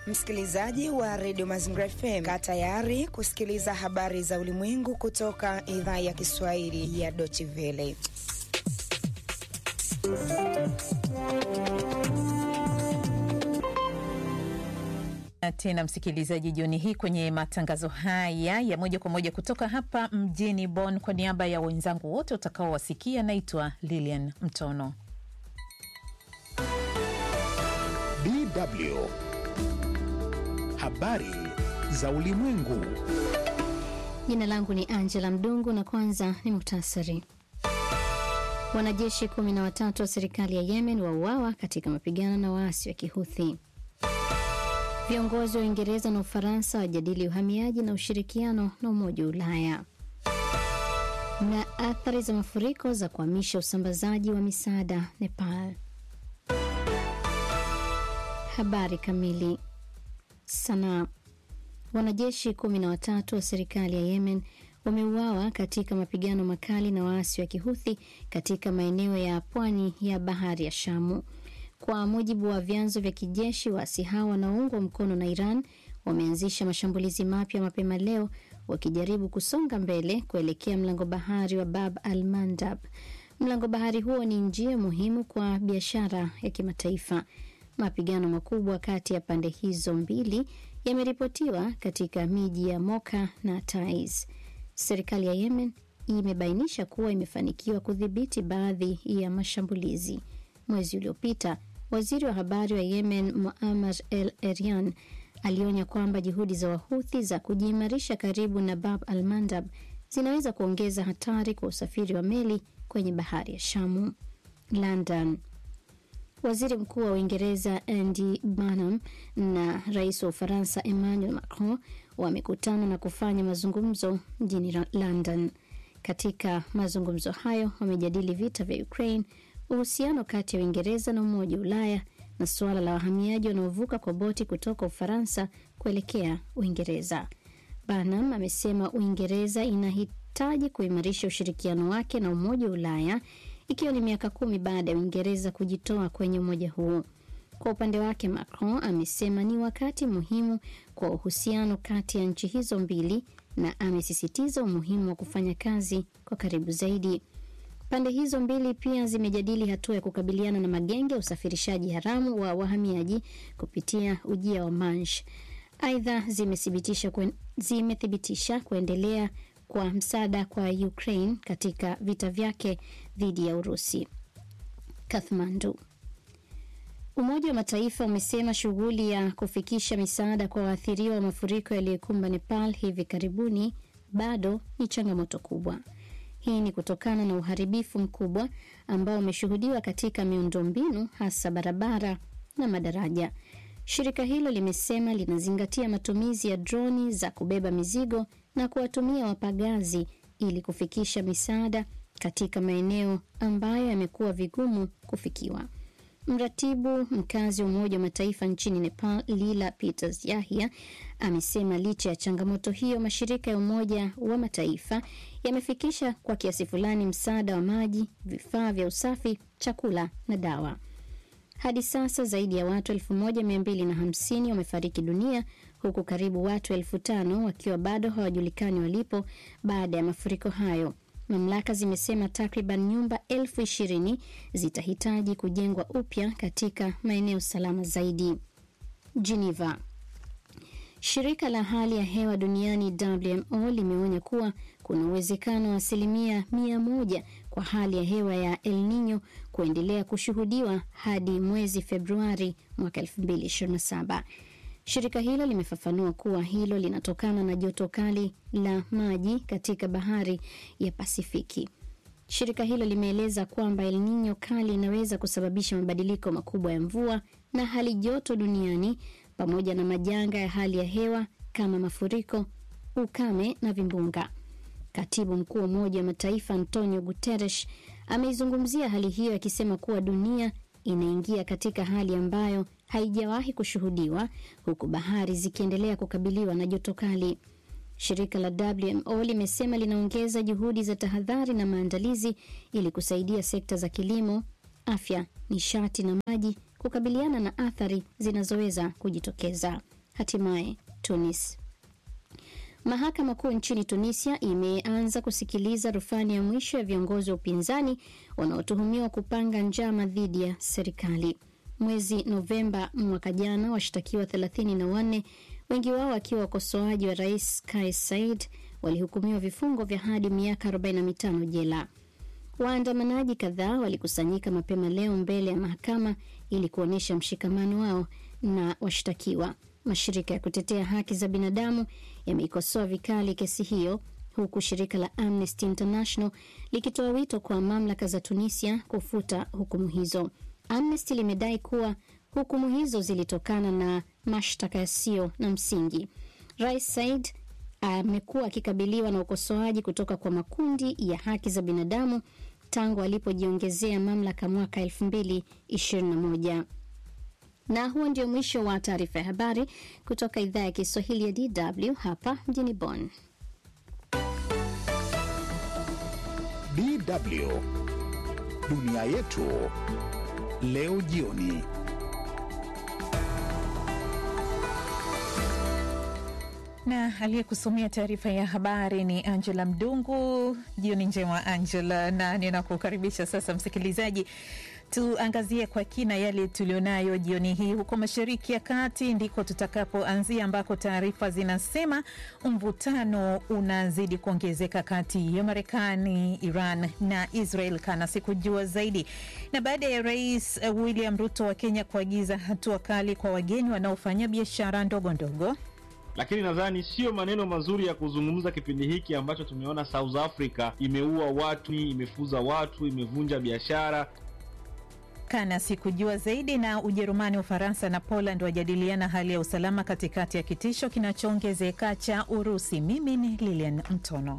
Msikilizaji wa redio Mazingira FM, kaa tayari kusikiliza habari za ulimwengu kutoka idhaa ya Kiswahili ya Deutsche Welle. Tena msikilizaji, jioni hii kwenye matangazo haya ya moja kwa moja kutoka hapa mjini Bonn, kwa niaba ya wenzangu wote utakaowasikia, naitwa Lilian Mtono. DW Habari za Ulimwengu. Jina langu ni Angela Mdungu na kwanza ni muktasari. Wanajeshi kumi na watatu wa serikali ya Yemen wauawa katika mapigano na waasi wa Kihuthi. Viongozi wa Uingereza na Ufaransa wajadili uhamiaji na ushirikiano na Umoja wa Ulaya. Na athari za mafuriko za kuhamisha usambazaji wa misaada Nepal. Habari kamili. Sanaa. Wanajeshi kumi na watatu wa serikali ya Yemen wameuawa katika mapigano makali na waasi wa Kihuthi katika maeneo ya pwani ya bahari ya Shamu. Kwa mujibu wa vyanzo vya kijeshi, waasi hao wanaoungwa mkono na Iran wameanzisha mashambulizi mapya mapema leo, wakijaribu kusonga mbele kuelekea mlango bahari wa Bab al Mandab. Mlango bahari huo ni njia muhimu kwa biashara ya kimataifa. Mapigano makubwa kati ya pande hizo mbili yameripotiwa katika miji ya Moka na Taiz. Serikali ya Yemen imebainisha kuwa imefanikiwa kudhibiti baadhi ya mashambulizi. Mwezi uliopita waziri wa habari wa Yemen Muammar El Eryan alionya kwamba juhudi za Wahuthi za kujiimarisha karibu na Bab al Mandab zinaweza kuongeza hatari kwa usafiri wa meli kwenye bahari ya Shamu. London. Waziri mkuu wa Uingereza Andy Burnham na rais wa Ufaransa Emmanuel Macron wamekutana na kufanya mazungumzo mjini London. Katika mazungumzo hayo wamejadili vita vya Ukraine, uhusiano kati ya Uingereza na Umoja wa Ulaya na suala la wahamiaji wanaovuka kwa boti kutoka Ufaransa kuelekea Uingereza. Burnham amesema Uingereza inahitaji kuimarisha ushirikiano wake na Umoja wa Ulaya ikiwa ni miaka kumi baada ya Uingereza kujitoa kwenye umoja huo. Kwa upande wake, Macron amesema ni wakati muhimu kwa uhusiano kati ya nchi hizo mbili na amesisitiza umuhimu wa kufanya kazi kwa karibu zaidi. Pande hizo mbili pia zimejadili hatua ya kukabiliana na magenge ya usafirishaji haramu wa wahamiaji kupitia ujia wa Manch. Aidha, zimethibitisha kuen, zimethibitisha kuendelea kwa msaada kwa Ukraine katika vita vyake dhidi ya Urusi. Kathmandu. Umoja wa Mataifa umesema shughuli ya kufikisha misaada kwa waathiriwa wa mafuriko yaliyokumba Nepal hivi karibuni bado ni changamoto kubwa. Hii ni kutokana na uharibifu mkubwa ambao umeshuhudiwa katika miundombinu hasa barabara na madaraja. Shirika hilo limesema linazingatia matumizi ya droni za kubeba mizigo na kuwatumia wapagazi ili kufikisha misaada katika maeneo ambayo yamekuwa vigumu kufikiwa. Mratibu mkazi wa Umoja wa Mataifa nchini Nepal, Lila Peters Yahya, amesema licha ya changamoto hiyo, mashirika ya Umoja wa Mataifa yamefikisha kwa kiasi fulani msaada wa maji, vifaa vya usafi, chakula na dawa. Hadi sasa zaidi ya watu 1250 wamefariki dunia huku karibu watu elfu tano wakiwa bado hawajulikani walipo baada ya mafuriko hayo. Mamlaka zimesema takriban nyumba elfu ishirini zitahitaji kujengwa upya katika maeneo salama zaidi. Geneva. Shirika la hali ya hewa duniani WMO limeonya kuwa kuna uwezekano wa asilimia mia moja kwa hali ya hewa ya El Nino kuendelea kushuhudiwa hadi mwezi Februari mwaka 2027. Shirika hilo limefafanua kuwa hilo linatokana na joto kali la maji katika bahari ya Pasifiki. Shirika hilo limeeleza kwamba El Nino kali inaweza kusababisha mabadiliko makubwa ya mvua na hali joto duniani pamoja na majanga ya hali ya hewa kama mafuriko, ukame na vimbunga. Katibu mkuu wa Umoja wa Mataifa Antonio Guterres ameizungumzia hali hiyo akisema kuwa dunia inaingia katika hali ambayo haijawahi kushuhudiwa huku bahari zikiendelea kukabiliwa na joto kali. Shirika la WMO limesema linaongeza juhudi za tahadhari na maandalizi ili kusaidia sekta za kilimo, afya, nishati na maji kukabiliana na athari zinazoweza kujitokeza. Hatimaye Tunis. Mahakama Kuu nchini Tunisia imeanza kusikiliza rufani ya mwisho ya viongozi wa upinzani wanaotuhumiwa kupanga njama dhidi ya serikali. Mwezi Novemba mwaka jana, washtakiwa thelathini na wanne, wengi wao wakiwa wakosoaji wa rais Kais Saied, walihukumiwa vifungo vya hadi miaka 45 jela. Waandamanaji kadhaa walikusanyika mapema leo mbele ya mahakama ili kuonyesha mshikamano wao na washtakiwa. Mashirika ya kutetea haki za binadamu yameikosoa vikali kesi hiyo, huku shirika la Amnesty International likitoa wito kwa mamlaka za Tunisia kufuta hukumu hizo. Amnesty limedai kuwa hukumu hizo zilitokana na mashtaka yasiyo na msingi. Rais Said amekuwa akikabiliwa na ukosoaji kutoka kwa makundi ya haki za binadamu tangu alipojiongezea mamlaka mwaka 2021. Na huo ndio mwisho wa taarifa ya habari kutoka idhaa ya Kiswahili ya DW hapa mjini Bonn. DW dunia yetu leo jioni. na aliyekusomea taarifa ya habari ni Angela Mdungu. Jioni njema Angela, na ninakukaribisha sasa msikilizaji, tuangazie kwa kina yale tulionayo jioni hii. Huko Mashariki ya Kati ndiko tutakapoanzia, ambako taarifa zinasema mvutano unazidi kuongezeka kati ya Marekani, Iran na Israel kana sikujua zaidi, na baada ya Rais William Ruto wa Kenya kuagiza hatua kali kwa wageni wanaofanya biashara ndogo ndogo lakini nadhani sio maneno mazuri ya kuzungumza kipindi hiki ambacho tumeona South Africa imeua watu, imefuza watu, imevunja biashara. Kana sikujua zaidi. Na Ujerumani, Ufaransa na Poland wajadiliana hali ya usalama katikati ya kitisho kinachoongezeka cha Urusi. Mimi ni Lilian Mtono.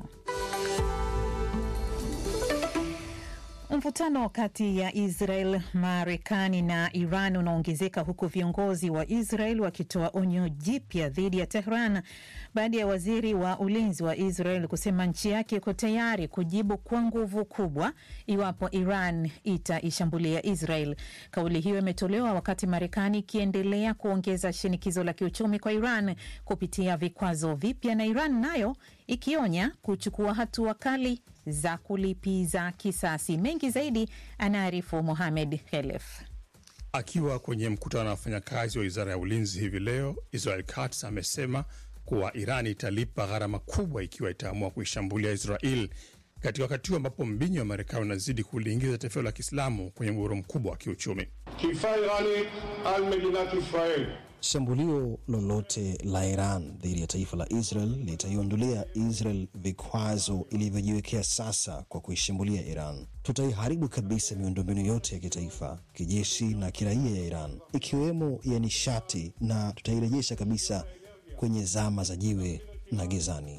Mvutano kati ya Israel, Marekani na Iran unaongezeka huku viongozi wa Israel wakitoa onyo jipya dhidi ya Tehran baada ya waziri wa ulinzi wa Israel kusema nchi yake iko tayari kujibu kwa nguvu kubwa iwapo Iran itaishambulia Israel. Kauli hiyo imetolewa wakati Marekani ikiendelea kuongeza shinikizo la kiuchumi kwa Iran kupitia vikwazo vipya na Iran nayo ikionya kuchukua hatua kali za kulipiza kisasi. Mengi zaidi anaarifu Mohamed Khelef. Akiwa kwenye mkutano na wafanyakazi wa wizara ya ulinzi hivi leo, Israel Katz amesema kuwa Iran italipa gharama kubwa ikiwa itaamua kuishambulia Israel katika wakati huu ambapo mbinyo wa Marekani unazidi kuliingiza taifa la Kiislamu kwenye mgogoro mkubwa wa kiuchumi. Shambulio lolote la Iran dhidi ya taifa la Israel litaiondolea Israel vikwazo ilivyojiwekea sasa kwa kuishambulia Iran. Tutaiharibu kabisa miundombinu yote ya kitaifa, kijeshi na kiraia ya Iran, ikiwemo ya nishati, na tutairejesha kabisa kwenye zama za jiwe na gizani.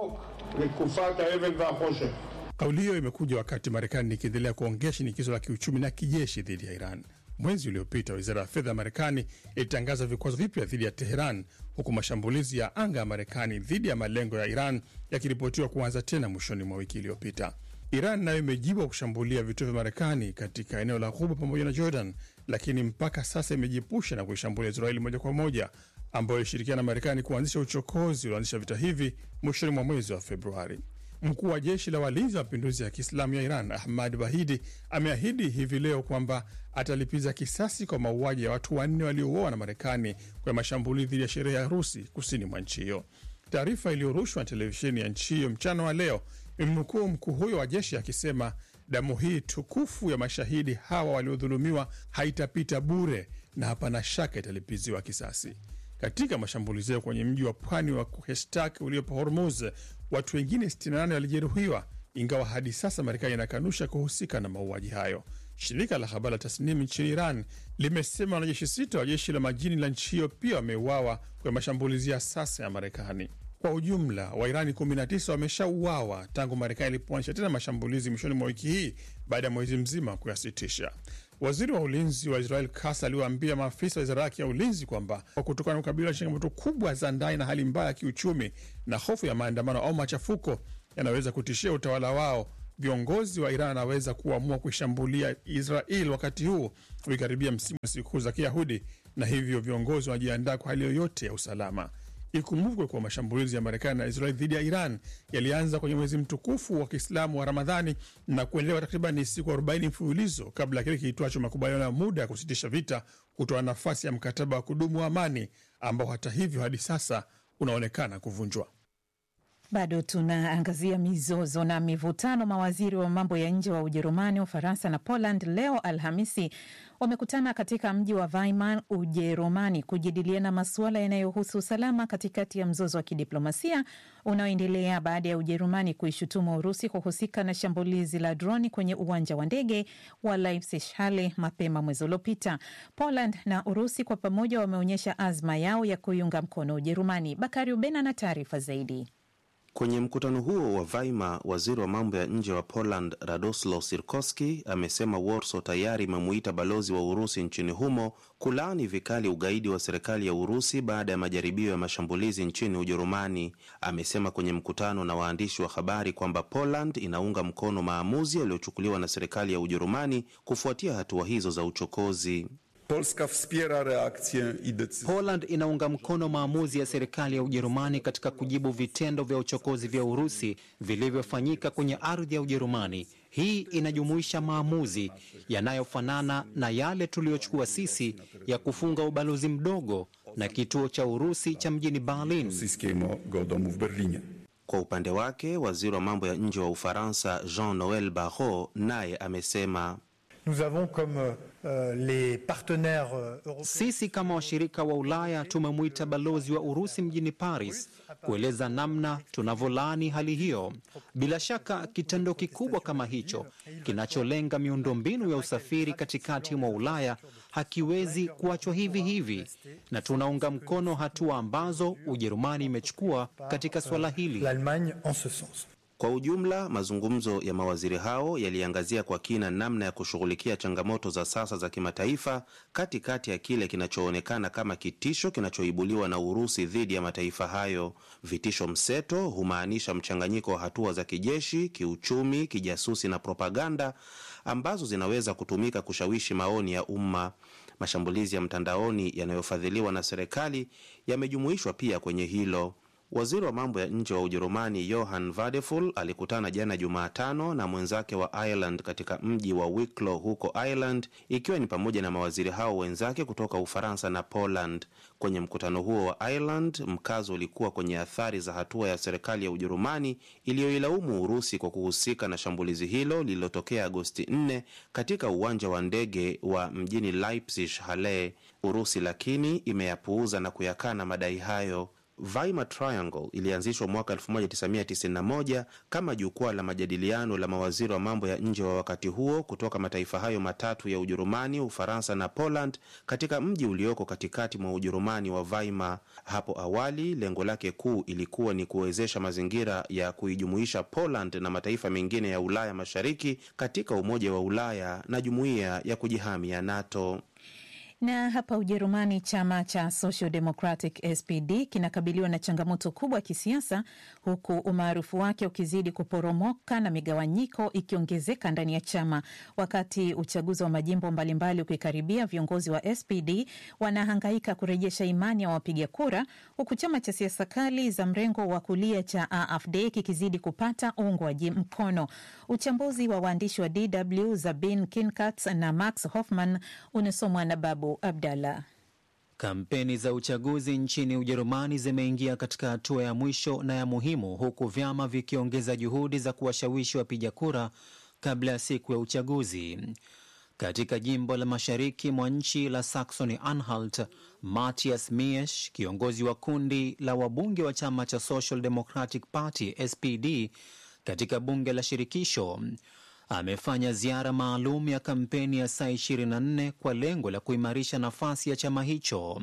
Kauli hiyo imekuja wakati Marekani ikiendelea kuongea shinikizo la kiuchumi na kijeshi dhidi ya Iran. Mwezi uliopita wizara ya fedha ya Marekani ilitangaza vikwazo vipya dhidi ya Teheran, huku mashambulizi ya anga ya Marekani dhidi ya malengo ya Iran yakiripotiwa kuanza tena mwishoni mwa wiki iliyopita. Iran nayo imejibu kushambulia vituo vya Marekani katika eneo la Ghuba pamoja na Jordan, lakini mpaka sasa imejiepusha na kuishambulia Israeli moja kwa moja, ambayo ilishirikiana na Marekani kuanzisha uchokozi ulioanzisha vita hivi mwishoni mwa mwezi wa Februari. Mkuu wa jeshi la walinzi wa mapinduzi ya Kiislamu ya Iran Ahmad Bahidi ameahidi hivi leo kwamba atalipiza kisasi kwa mauaji ya watu wanne waliouawa na Marekani kwa mashambulizi dhidi ya sherehe ya harusi kusini mwa nchi hiyo. Taarifa iliyorushwa na televisheni ya nchi hiyo mchana wa leo imemnukuu mkuu huyo wa jeshi akisema, damu hii tukufu ya mashahidi hawa waliodhulumiwa haitapita bure na hapana shaka italipiziwa kisasi. Katika mashambulizi hayo kwenye mji wa pwani wa Kuhestak uliopo Hormuz, watu wengine 68 walijeruhiwa, ingawa hadi sasa Marekani inakanusha kuhusika na mauaji hayo. Shirika la habari la Tasnim nchini Iran limesema wanajeshi sita wa jeshi la majini la nchi hiyo pia wameuawa kwenye mashambulizi ya sasa ya Marekani. Kwa ujumla Wairani 19 wameshauawa tangu Marekani ilipoanzisha tena mashambulizi mwishoni mwa wiki hii baada ya mwezi mzima kuyasitisha. Waziri wa ulinzi wa Israel Katz aliwaambia maafisa wa wizara yake ya ulinzi kwamba kwa kutokana na kukabiliwa na changamoto kubwa za ndani na hali mbaya ya kiuchumi na hofu ya maandamano au machafuko yanaweza kutishia utawala wao, viongozi wa Iran wanaweza kuamua kuishambulia Israel wakati huu ukikaribia msimu wa sikukuu za Kiyahudi, na hivyo viongozi wanajiandaa kwa hali yoyote ya usalama. Ikumbukwe kuwa mashambulizi ya Marekani na Israel dhidi ya Iran yalianza kwenye mwezi mtukufu wa Kiislamu wa Ramadhani na kuendelea kwa takriban siku 40 mfululizo kabla ya kile kiitwacho makubaliano ya muda ya kusitisha vita kutoa nafasi ya mkataba wa kudumu wa amani ambao hata hivyo hadi sasa unaonekana kuvunjwa. Bado tunaangazia mizozo na mivutano. Mawaziri wa mambo ya nje wa Ujerumani, Ufaransa na Poland leo Alhamisi wamekutana katika mji wa Weimar, Ujerumani, kujadiliana masuala yanayohusu usalama katikati ya mzozo wa kidiplomasia unaoendelea baada ya Ujerumani kuishutumu Urusi kuhusika na shambulizi la droni kwenye uwanja wa ndege wa Leipzig Halle mapema mwezi uliopita. Poland na Urusi kwa pamoja wameonyesha azma yao ya kuiunga mkono Ujerumani. Bakari Ubena na taarifa zaidi. Kwenye mkutano huo wa Weimar, waziri wa mambo ya nje wa Poland Radoslaw Sirkowski amesema Warsaw tayari imemuita balozi wa Urusi nchini humo kulaani vikali ugaidi wa serikali ya Urusi baada ya majaribio ya mashambulizi nchini Ujerumani. Amesema kwenye mkutano na waandishi wa habari kwamba Poland inaunga mkono maamuzi yaliyochukuliwa na serikali ya Ujerumani kufuatia hatua hizo za uchokozi. Polska wspiera reakcję i decyzje. Poland inaunga mkono maamuzi ya serikali ya Ujerumani katika kujibu vitendo vya uchokozi vya Urusi vilivyofanyika kwenye ardhi ya Ujerumani. Hii inajumuisha maamuzi yanayofanana na yale tuliyochukua sisi ya kufunga ubalozi mdogo na kituo cha Urusi cha mjini Berlin. rosyjskiego domu w Berlinie. Kwa upande wake, waziri wa mambo ya nje wa Ufaransa Jean-Noel Barrot naye amesema Nous avons comme euh, les partenaires euh, européens Sisi kama washirika wa Ulaya tumemwita balozi wa Urusi mjini Paris kueleza namna tunavyolaani hali hiyo. Bila shaka kitendo kikubwa kama hicho kinacholenga miundombinu ya usafiri katikati mwa Ulaya hakiwezi kuachwa hivi hivi, na tunaunga mkono hatua ambazo Ujerumani imechukua katika suala hili. l'Allemagne en ce sens. Kwa ujumla, mazungumzo ya mawaziri hao yaliangazia kwa kina namna ya kushughulikia changamoto za sasa za kimataifa katikati ya kile kinachoonekana kama kitisho kinachoibuliwa na Urusi dhidi ya mataifa hayo. Vitisho mseto humaanisha mchanganyiko wa hatua za kijeshi, kiuchumi, kijasusi na propaganda ambazo zinaweza kutumika kushawishi maoni ya umma. Mashambulizi ya mtandaoni yanayofadhiliwa na serikali yamejumuishwa pia kwenye hilo. Waziri wa mambo ya nje wa Ujerumani Johann Vadeful alikutana jana Jumatano na mwenzake wa Ireland katika mji wa Wicklow huko Ireland, ikiwa ni pamoja na mawaziri hao wenzake kutoka Ufaransa na Poland. Kwenye mkutano huo wa Ireland, mkazo ulikuwa kwenye athari za hatua ya serikali ya Ujerumani iliyoilaumu Urusi kwa kuhusika na shambulizi hilo lililotokea Agosti 4 katika uwanja wa ndege wa mjini Leipzig Halle. Urusi lakini imeyapuuza na kuyakana madai hayo. Weimar Triangle ilianzishwa mwaka 1991 kama jukwaa la majadiliano la mawaziri wa mambo ya nje wa wakati huo kutoka mataifa hayo matatu ya Ujerumani, Ufaransa na Poland katika mji ulioko katikati mwa Ujerumani wa Weimar. Hapo awali lengo lake kuu ilikuwa ni kuwezesha mazingira ya kuijumuisha Poland na mataifa mengine ya Ulaya Mashariki katika Umoja wa Ulaya na jumuiya ya kujihami ya NATO. Na hapa Ujerumani, chama cha Social Democratic SPD kinakabiliwa na changamoto kubwa ya kisiasa, huku umaarufu wake ukizidi kuporomoka na migawanyiko ikiongezeka ndani ya chama. Wakati uchaguzi wa majimbo mbalimbali ukikaribia, viongozi wa SPD wanahangaika kurejesha imani ya wapiga kura, huku chama cha siasa kali za mrengo wa kulia cha AfD kikizidi kupata uungwaji mkono. Uchambuzi wa waandishi wa DW Zabin Kinkat na Max Hoffman unasomwa na Babu Abdallah. Kampeni za uchaguzi nchini Ujerumani zimeingia katika hatua ya mwisho na ya muhimu, huku vyama vikiongeza juhudi za kuwashawishi wapiga kura kabla ya siku ya uchaguzi. Katika jimbo la mashariki mwa nchi la Saxony Anhalt, Matthias Miesch, kiongozi wa kundi la wabunge wa chama cha Social Democratic Party SPD katika bunge la shirikisho amefanya ziara maalum ya kampeni ya saa 24 kwa lengo la kuimarisha nafasi ya chama hicho.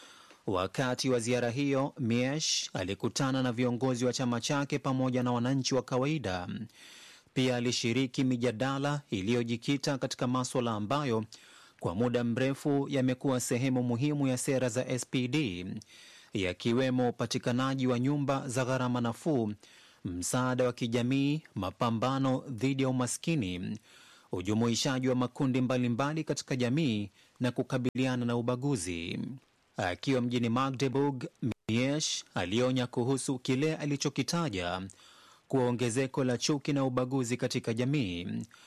Wakati wa ziara hiyo, Miesch alikutana na viongozi wa chama chake pamoja na wananchi wa kawaida. Pia alishiriki mijadala iliyojikita katika maswala ambayo kwa muda mrefu yamekuwa sehemu muhimu ya sera za SPD, yakiwemo upatikanaji wa nyumba za gharama nafuu msaada wa kijamii, mapambano dhidi ya umaskini, ujumuishaji wa makundi mbalimbali mbali katika jamii na kukabiliana na ubaguzi. Akiwa mjini Magdeburg, Miesh alionya kuhusu kile alichokitaja kuwa ongezeko la chuki na ubaguzi katika jamii.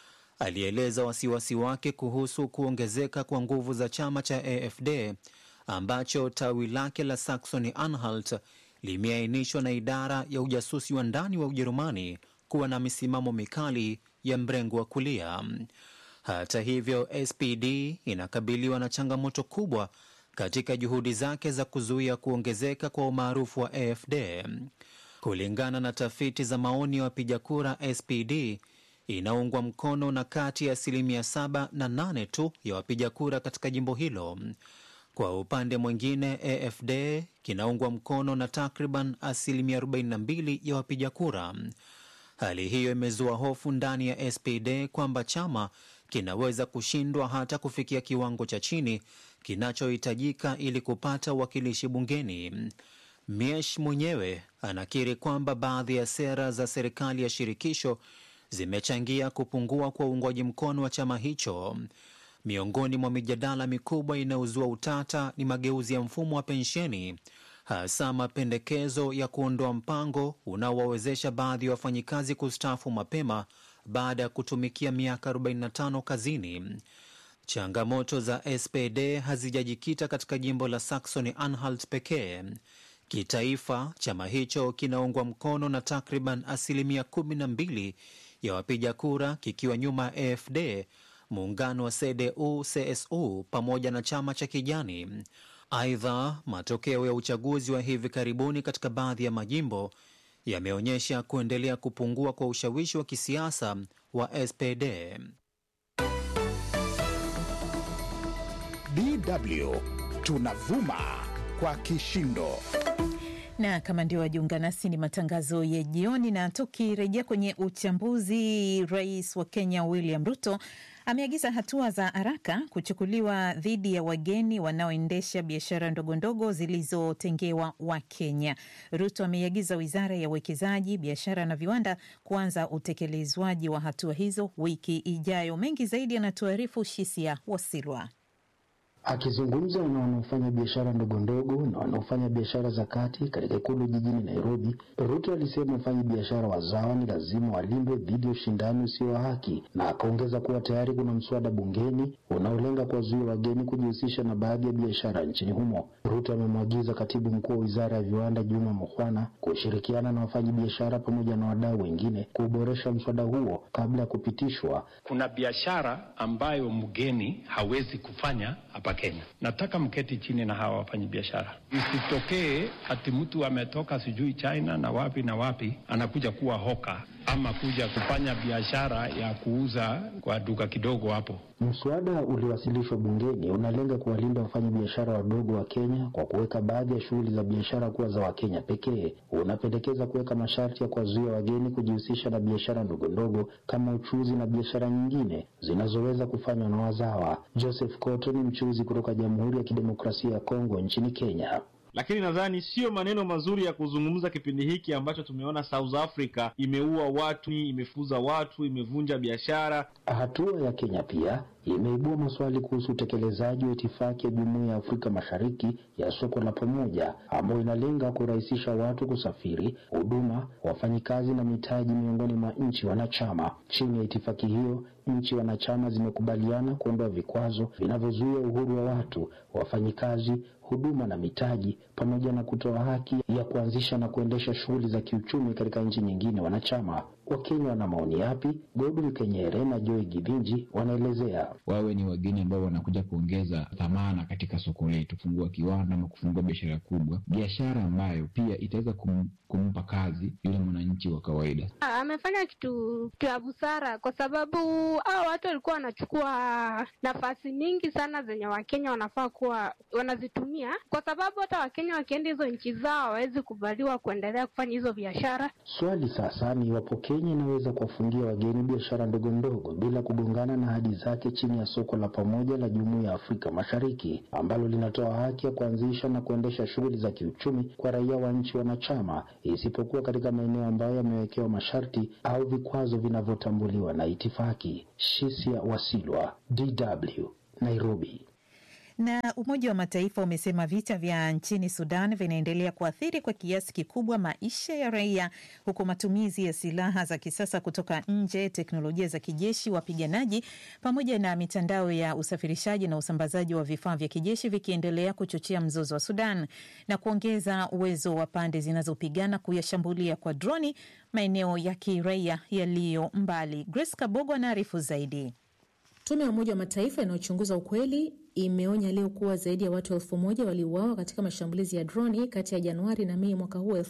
Alieleza wasiwasi wake kuhusu kuongezeka kwa nguvu za chama cha AFD ambacho tawi lake la Saxony Anhalt limeainishwa na idara ya ujasusi wa ndani wa Ujerumani kuwa na misimamo mikali ya mrengo wa kulia. Hata hivyo, SPD inakabiliwa na changamoto kubwa katika juhudi zake za kuzuia kuongezeka kwa umaarufu wa AFD. Kulingana na tafiti za maoni ya wapiga kura, SPD inaungwa mkono na kati ya asilimia saba na nane tu ya wapiga kura katika jimbo hilo. Kwa upande mwingine, AFD kinaungwa mkono na takriban asilimia 42 ya wapiga kura. Hali hiyo imezua hofu ndani ya SPD kwamba chama kinaweza kushindwa hata kufikia kiwango cha chini kinachohitajika ili kupata uwakilishi bungeni. Miesh mwenyewe anakiri kwamba baadhi ya sera za serikali ya shirikisho zimechangia kupungua kwa uungwaji mkono wa chama hicho. Miongoni mwa mijadala mikubwa inayozua utata ni mageuzi ya mfumo wa pensheni, hasa mapendekezo ya kuondoa mpango unaowawezesha baadhi ya wafanyikazi kustaafu mapema baada ya kutumikia miaka 45 kazini. Changamoto za SPD hazijajikita katika jimbo la Saxony Anhalt pekee. Kitaifa, chama hicho kinaungwa mkono na takriban asilimia 12 ya wapiga kura, kikiwa nyuma ya AFD, muungano wa CDU CSU pamoja na chama cha Kijani. Aidha, matokeo ya uchaguzi wa hivi karibuni katika baadhi ya majimbo yameonyesha kuendelea kupungua kwa ushawishi wa kisiasa wa SPD. DW tunavuma kwa kishindo na kama ndio wajiunga nasi, ni matangazo ya jioni, na tukirejea kwenye uchambuzi, rais wa Kenya William Ruto ameagiza hatua za haraka kuchukuliwa dhidi ya wageni wanaoendesha biashara ndogondogo zilizotengewa Wakenya. Ruto ameiagiza wizara ya uwekezaji, biashara na viwanda kuanza utekelezwaji wa hatua hizo wiki ijayo. Mengi zaidi anatuarifu Shisia Wasilwa. Akizungumza na wanaofanya biashara ndogo ndogo na wanaofanya biashara za kati katika ikulu jijini Nairobi, Ruto alisema wafanyi biashara wazawa ni lazima walindwe dhidi ya ushindani usio wa haki, na akaongeza kuwa tayari kuna mswada bungeni unaolenga kuwazuia wageni kujihusisha na baadhi ya biashara nchini humo. Ruto amemwagiza katibu mkuu wa wizara ya viwanda Juma Mukhwana kushirikiana na wafanyi biashara pamoja na wadau wengine kuboresha mswada huo kabla ya kupitishwa. Kuna biashara ambayo mgeni hawezi kufanya hapa Kenya. Nataka mketi chini na hawa wafanyi biashara, isitokee ati mtu ametoka sijui China na wapi na wapi anakuja kuwa hoka ama kuja kufanya biashara ya kuuza kwa duka kidogo hapo. Mswada uliowasilishwa bungeni unalenga kuwalinda wafanyabiashara wadogo wa Kenya kwa kuweka baadhi ya shughuli za biashara kuwa za Wakenya pekee. Unapendekeza kuweka masharti ya kuwazuia wageni kujihusisha na biashara ndogo ndogo kama uchuzi na biashara nyingine zinazoweza kufanywa na wazawa. Joseph Koto ni mchuzi kutoka Jamhuri ya Kidemokrasia ya Kongo nchini Kenya. lakini nadhani sio maneno mazuri ya kuzungumza kipindi hiki ambacho tumeona South Africa imeua watu, imefuza watu, imevunja biashara. Hatua ya Kenya pia imeibua maswali kuhusu utekelezaji wa itifaki ya Jumuiya ya Afrika Mashariki ya soko la pamoja ambayo inalenga kurahisisha watu kusafiri, huduma, wafanyikazi na mitaji miongoni mwa nchi wanachama. Chini ya itifaki hiyo, nchi wanachama zimekubaliana kuondoa vikwazo vinavyozuia uhuru wa watu, wafanyikazi, huduma na mitaji, pamoja na kutoa haki ya kuanzisha na kuendesha shughuli za kiuchumi katika nchi nyingine wanachama. Wakenya wana maoni yapi? Godwin Kenyere na Joy Gidhinji wanaelezea. wawe ni wageni ambao wanakuja kuongeza thamana katika soko letu, kufungua kiwanda ama kufungua biashara kubwa, biashara ambayo pia itaweza kum, kumpa kazi yule mwananchi wa kawaida. Ah, amefanya kitu kitu ya busara kwa sababu hao watu walikuwa wanachukua nafasi mingi sana zenye Wakenya wanafaa kuwa wanazitumia, kwa sababu hata Wakenya wakienda hizo nchi zao hawawezi hawawezi kubaliwa kuendelea kufanya hizo biashara. Swali sasa ni iwapo Kenya inaweza kuwafungia wageni biashara ndogo ndogo bila kugongana na ahadi zake chini ya soko la pamoja la Jumuiya ya Afrika Mashariki ambalo linatoa haki ya kuanzisha na kuendesha shughuli za kiuchumi kwa raia wa nchi wanachama, isipokuwa katika maeneo ambayo yamewekewa masharti au vikwazo vinavyotambuliwa na itifaki. Shisia Wasilwa, DW, Nairobi. Na Umoja wa Mataifa umesema vita vya nchini Sudan vinaendelea kuathiri kwa kiasi kikubwa maisha ya raia, huku matumizi ya silaha za kisasa kutoka nje, teknolojia za kijeshi, wapiganaji, pamoja na mitandao ya usafirishaji na usambazaji wa vifaa vya kijeshi vikiendelea kuchochea mzozo wa Sudan na kuongeza uwezo wa pande zinazopigana kuyashambulia kwa droni maeneo ya kiraia yaliyo mbali. Grace Kabogo anaarifu zaidi. Tume ya Umoja wa Mataifa inayochunguza ukweli imeonya leo kuwa zaidi ya watu elfu moja waliuawa katika mashambulizi ya droni kati ya Januari na Mei mwaka huu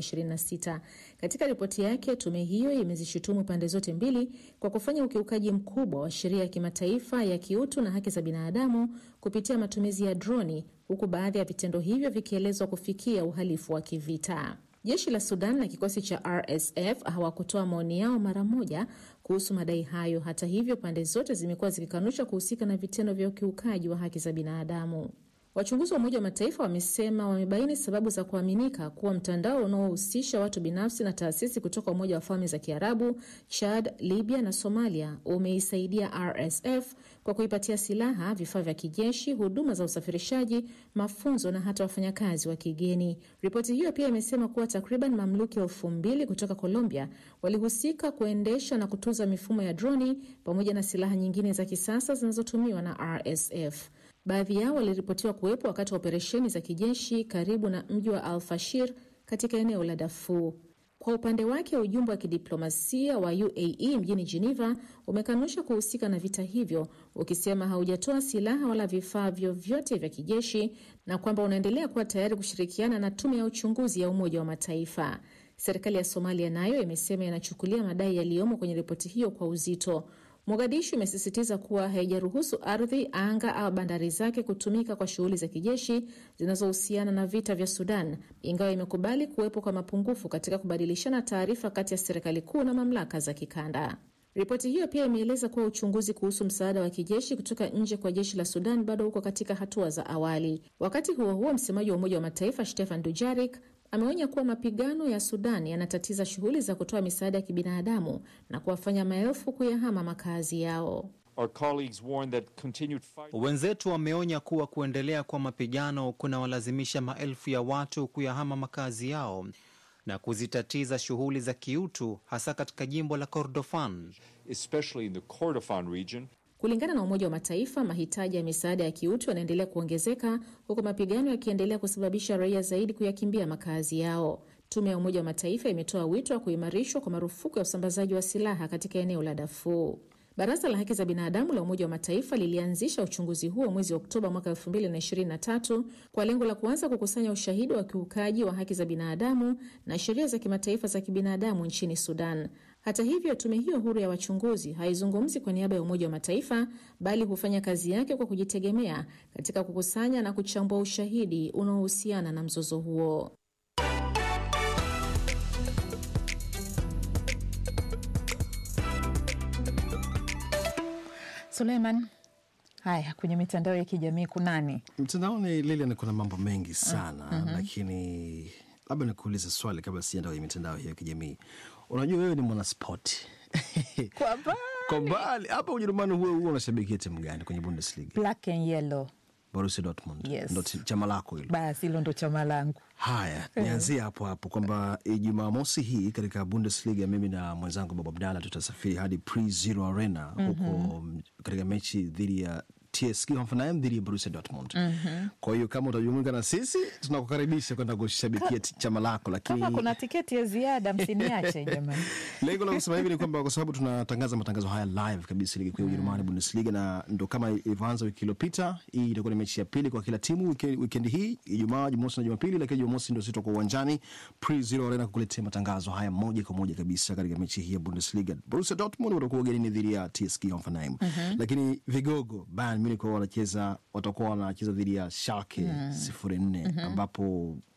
2026. Katika ripoti yake, tume hiyo imezishutumu pande zote mbili kwa kufanya ukiukaji mkubwa wa sheria ya kimataifa ya kiutu na haki za binadamu kupitia matumizi ya droni, huku baadhi ya vitendo hivyo vikielezwa kufikia uhalifu wa kivita. Jeshi la Sudan na kikosi cha RSF hawakutoa maoni yao mara moja kuhusu madai hayo. Hata hivyo, pande zote zimekuwa zikikanusha kuhusika na vitendo vya ukiukaji wa haki za binadamu. Wachunguzi wa Umoja wa Mataifa wamesema wamebaini sababu za kuaminika kuwa mtandao unaohusisha watu binafsi na taasisi kutoka Umoja wa Falme za Kiarabu, Chad, Libya na Somalia umeisaidia RSF kwa kuipatia silaha, vifaa vya kijeshi, huduma za usafirishaji, mafunzo na hata wafanyakazi wa kigeni. Ripoti hiyo pia imesema kuwa takriban mamluki elfu mbili kutoka Colombia walihusika kuendesha na kutunza mifumo ya droni pamoja na silaha nyingine za kisasa zinazotumiwa na RSF. Baadhi yao waliripotiwa kuwepo wakati wa operesheni za kijeshi karibu na mji wa Al Fashir katika eneo la Darfur. Kwa upande wake, ujumbe wa kidiplomasia wa UAE mjini Geneva umekanusha kuhusika na vita hivyo, ukisema haujatoa silaha wala vifaa vyovyote vya kijeshi na kwamba unaendelea kuwa tayari kushirikiana na tume ya uchunguzi ya Umoja wa Mataifa. Serikali ya Somalia nayo imesema inachukulia madai yaliyomo kwenye ripoti hiyo kwa uzito. Mogadishu imesisitiza kuwa haijaruhusu ardhi, anga au bandari zake kutumika kwa shughuli za kijeshi zinazohusiana na vita vya Sudan, ingawa imekubali kuwepo kwa mapungufu katika kubadilishana taarifa kati ya serikali kuu na mamlaka za kikanda. Ripoti hiyo pia imeeleza kuwa uchunguzi kuhusu msaada wa kijeshi kutoka nje kwa jeshi la Sudan bado uko katika hatua za awali. Wakati huo huo, msemaji wa Umoja wa Mataifa Stefan Dujarik ameonya kuwa mapigano ya Sudan yanatatiza shughuli za kutoa misaada ya kibinadamu na kuwafanya maelfu kuyahama makazi yao. Wenzetu wameonya kuwa kuendelea kwa mapigano kunawalazimisha maelfu ya watu kuyahama makazi yao na kuzitatiza shughuli za kiutu hasa katika jimbo la Kordofan. Kulingana na Umoja wa Mataifa, mahitaji ya misaada ya kiutu yanaendelea kuongezeka huku mapigano yakiendelea kusababisha raia zaidi kuyakimbia makazi yao. Tume ya Umoja wa Mataifa imetoa wito wa kuimarishwa kwa marufuku ya usambazaji wa silaha katika eneo la Darfur. Baraza la Haki za Binadamu la Umoja wa Mataifa lilianzisha uchunguzi huo mwezi Oktoba mwaka 2023 kwa lengo la kuanza kukusanya ushahidi wa kiukaji wa haki za binadamu na sheria za kimataifa za kibinadamu nchini Sudan. Hata hivyo, tume hiyo huru ya wachunguzi haizungumzi kwa niaba ya Umoja wa Mataifa bali hufanya kazi yake kwa kujitegemea katika kukusanya na kuchambua ushahidi unaohusiana na mzozo huo. Suleiman, haya kwenye mitandao ya kijamii kunani? Mtandaoni Lilian, kuna mambo mengi sana Mhm. lakini labda nikuulize swali kabla sijaenda kwenye mitandao hiyo ya kijamii. Unajua wewe ni mwanaspoti Kwa mbali. kwa mbali hapa Ujerumani, huwe huwa unashabikia timu gani kwenye Bundesliga? Black and yellow. Borussia Dortmund Yes. ndo ti- chama lako hilo. Basi hilo ndo chama langu. Haya, Eh. nianzie hapo hapo kwamba eh, Jumamosi hii katika Bundesliga mimi na mwenzangu Babu Abdalla tutasafiri hadi Pre Zero Arena huko mm, katika mechi dhidi ya TSG Hoffenheim dhidi ya Borussia Dortmund. Mhm. Kwa hiyo kama utajumuika na sisi, tunakukaribisha kwenda kushabikia ti- chama lako, lakini Kama kuna tiketi ya ziada msiniache jamani. lengo la kusema hivi ni kwamba kwa sababu tunatangaza matangazo haya live kabisa ligi kuu ya Ujerumani Bundesliga, na ndo kama ilivyoanza wiki iliyopita. Hii itakuwa ni mechi ya pili kwa kila timu wike- wikendi hii, Ijumaa, Jumamosi na Jumapili, lakini Jumamosi ndo sisi tutakuwa uwanjani Pre Zero Arena kukuletea matangazo haya moja kwa moja kabisa katika mechi hii ya Bundesliga. Borussia Dortmund watakuwa ugenini dhidi ya TSG Hoffenheim, Mhm. lakini vigogo Bayern Munich wao wanacheza watakuwa wanacheza dhidi ya Schalke Mm. sifuri nne Mhm. ambapo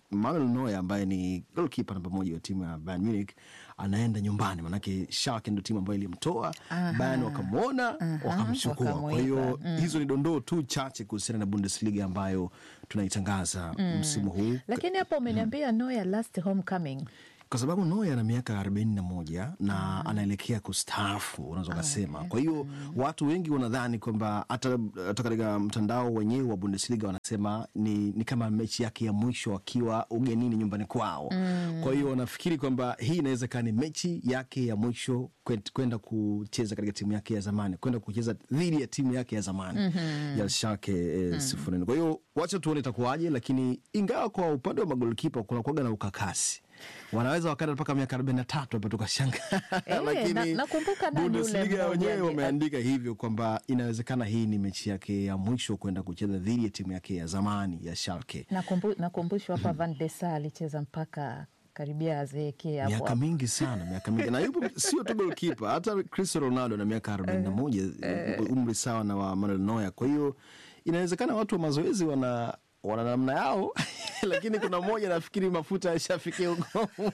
Manuel Neuer ambaye ni goalkeeper namba moja wa timu ya Bayern Munich anaenda nyumbani, manake Schalke ndio timu ambayo ilimtoa Aha. Bayern, wakamwona Aha, wakamchukua. Kwa hiyo wakamuiba. Mm. hizo ni dondoo tu chache kuhusiana na Bundesliga ambayo tunaitangaza Mm. msimu huu Lakini hapa umeniambia Neuer last homecoming. kwa sababu Neuer ana miaka arobaini na moja na anaelekea kustaafu, unaweza ukasema. Kwa hiyo watu wengi wanadhani kwamba hata hata katika mtandao wenyewe wa Bundesliga wanasema ni, ni kama mechi yake ya mwisho akiwa ugenini nyumbani kwao. Mm. Kwa hiyo wanafikiri kwamba hii inaweza kaa ni mechi yake ya mwisho kwent- kwenda kucheza katika timu yake ya zamani, kwenda kucheza dhidi ya timu yake ya zamani Mhm. ya Schalke eh, sifuri. Kwa hiyo wacha tuone itakuwaje, lakini ingawa kwa upande wa magolikipa kuna kuaga na ukakasi wanaweza wakata mpaka miaka arobaini na tatu hapa tukashanga Eh, na- nakumbuka nani yule Bundesliga mmoja wenyewe ali- wameandika hivyo kwamba inawezekana hii ni mechi yake ya mwisho kwenda kucheza dhidi ya timu yake ya zamani ya Schalke. Nakumbu- Nakumbushwa hapa Van de Sar alicheza mpaka karibia azeekee hapo miaka hapo. mingi sana miaka mingi na yupo sio tu golkipa hata Cristiano Ronaldo na miaka arobaini na moja umri sawa na wa Manuel Neuer kwa hiyo inawezekana watu wa mazoezi wana wana namna yao lakini kuna mmoja nafikiri mafuta ashafikia ugomu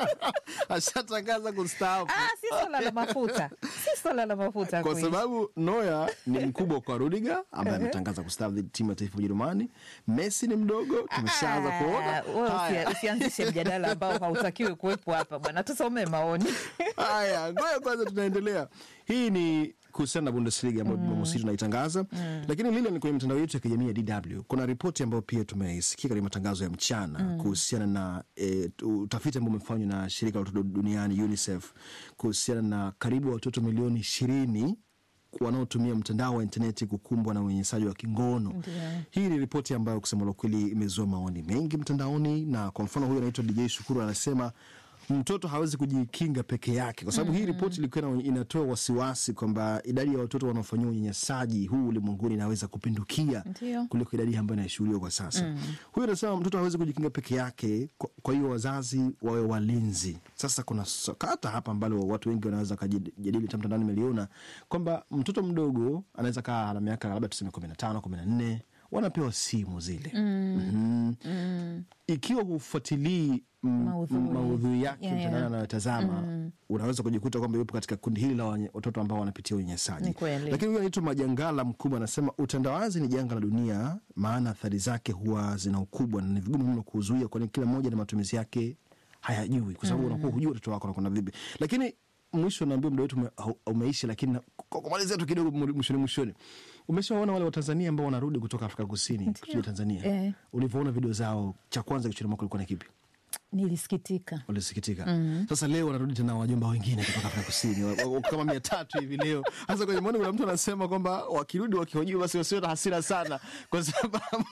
ashatangaza kustaafu Ah, si swala la mafuta, si swala la mafuta kwa kuishi. sababu Neuer ni mkubwa kwa Rudiger ambaye Ehe. ametangaza kustaafu dhidi ya timu ya taifa ya Ujerumani. Messi ni mdogo, tumeshaanza kuona Ah, wewe Haya. usi- usianzishe mjadala ambao hautakiwi kuwepo hapa bwana, tusome maoni. Haya, ngoja kwanza, tunaendelea. Hii ni kuhusiana na Bundesliga ambayo Jumamosi tunaitangaza, lakini lile ni kwenye mitandao yetu ya kijamii ya DW. Kuna ripoti ambayo pia tumeisikia katika matangazo ya mchana Mm. kuhusiana na e, utafiti ambao umefanywa na shirika la watoto duniani UNICEF kuhusiana na karibu watoto milioni ishirini wanaotumia mtandao wa intaneti kukumbwa na unyanyasaji wa kingono. Hii ni ripoti ambayo kusema la kweli imezua maoni mengi mtandaoni, na kwa mfano huyu anaitwa DJ Shukuru anasema mtoto hawezi kujikinga peke yake, kwa sababu hii ripoti ilikuwa ina- inatoa wasiwasi kwamba idadi ya watoto wanaofanyiwa unyanyasaji huu ulimwenguni inaweza kupindukia Ndio. kuliko idadi ambayo inashuhudiwa kwa sasa. Mm. Huyu anasema mtoto hawezi kujikinga peke yake, kwa- kwa hiyo wazazi wawe walinzi. Sasa kuna sakata hapa ambalo watu wengi wanaweza kujadili, hata mtandaoni nimeliona kwamba mtoto mdogo anaweza kaa na miaka labda tuseme kumi na tano kumi na nne wanapewa simu zile Mm. Mhm. ikiwa hufuatilii mm, Maudhui. maudhui yake Yeah, yeah. mtandaoni anayotazama Mm. unaweza kujikuta kwamba yupo katika kundi hili la wanye- watoto ambao wanapitia unyanyasaji Ni kweli. lakini huyu anaitwa majangala mkubwa anasema utandawazi ni janga la dunia maana athari zake huwa zina ukubwa na ni vigumu mno kuzuia kwani kila mmoja na matumizi yake hayajui kwa sababu Mm. unakuwa hujui watoto wako wanakwenda vipi lakini mwisho naambia muda wetu ume- hau- umeisha lakini na- kwa kumalizia tu kidogo mu- mwishoni mwishoni umeshawaona wale watanzania ambao wanarudi kutoka afrika kusini kuja tanzania Eh. ulivyoona video zao cha kwanza kichwani mwako ilikuwa ni kipi Nilisikitika. walisikitika Mhm. sasa leo wanarudi tena wajomba wengine kutoka afrika kusini wa- wa- kama mia tatu hivi leo hasa kwenye maoni kuna mtu anasema kwamba wakirudi wakihojiwa basi wasiwe na hasira sana kwa sababu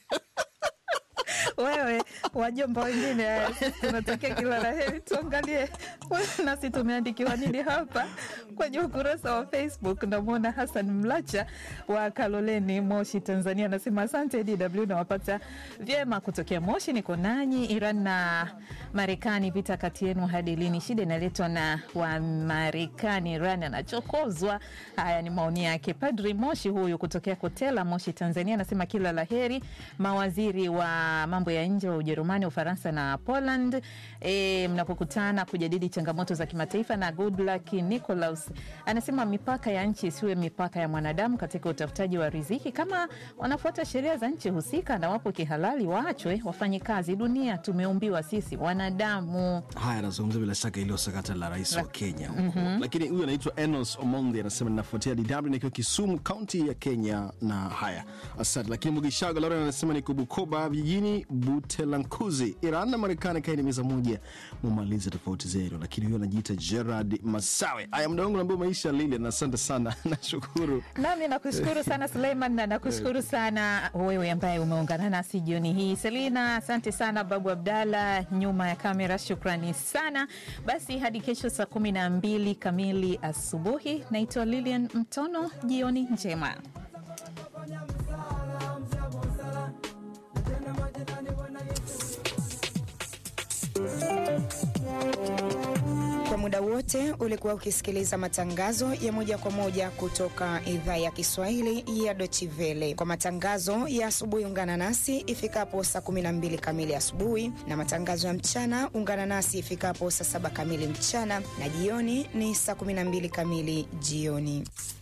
Wewe wajomba wengine, eh, tunatakia kila la heri. Tuangalie nasi tumeandikiwa nini hapa kwenye ukurasa wa Facebook. Namwona Hassan Mlacha wa Kaloleni, Moshi, Tanzania, anasema asante DW, nawapata vyema kutokea Moshi. Niko nanyi. Iran na Marekani, vita kati yenu hadi lini? Shida inaletwa na Wamarekani, Iran anachokozwa. Haya ni maoni yake. Padri Moshi huyu kutokea Kotela, Moshi, Tanzania, anasema kila la heri mawaziri wa mambo ya nje wa Ujerumani, Ufaransa na Poland e, mnapokutana kujadili changamoto za kimataifa. Na Goodluck Nicolaus anasema mipaka ya nchi isiwe mipaka ya mwanadamu katika utafutaji wa riziki. Kama wanafuata sheria za nchi husika na wapo kihalali, waachwe wafanye kazi. Dunia tumeumbiwa sisi wanadamu. haya anazungumza bila shaka iliyo sakata la rais wa La- kenya huko Mhm. lakini huyu anaitwa enos omondi anasema ninafuatia dw nikiwa kisumu kaunti ya kenya na haya asante lakini mugishaga lauren anasema niko bukoba vijijini butelankuzi iran na marekani kaini meza moja mumalize tofauti zenu lakini huyu anajiita gerard masawe haya muda wangu naambia umeisha lilian asante sana nashukuru Nami nakushukuru sana Suleiman na nakushukuru sana wewe ambaye umeungana nasi jioni hii. Selina, asante sana. Babu Abdalla nyuma ya kamera, shukrani sana. Basi hadi kesho saa kumi na mbili kamili asubuhi. Naitwa Lilian Mtono, jioni njema. Kwa muda muda wote ulikuwa ukisikiliza matangazo ya moja kwa moja kutoka idhaa ya Kiswahili ya Deutsche Welle. Kwa matangazo ya asubuhi, ungana nasi ifikapo saa 12 kamili asubuhi, na matangazo ya mchana ungana nasi ifikapo saa 7 kamili mchana, na jioni ni saa 12 kamili jioni.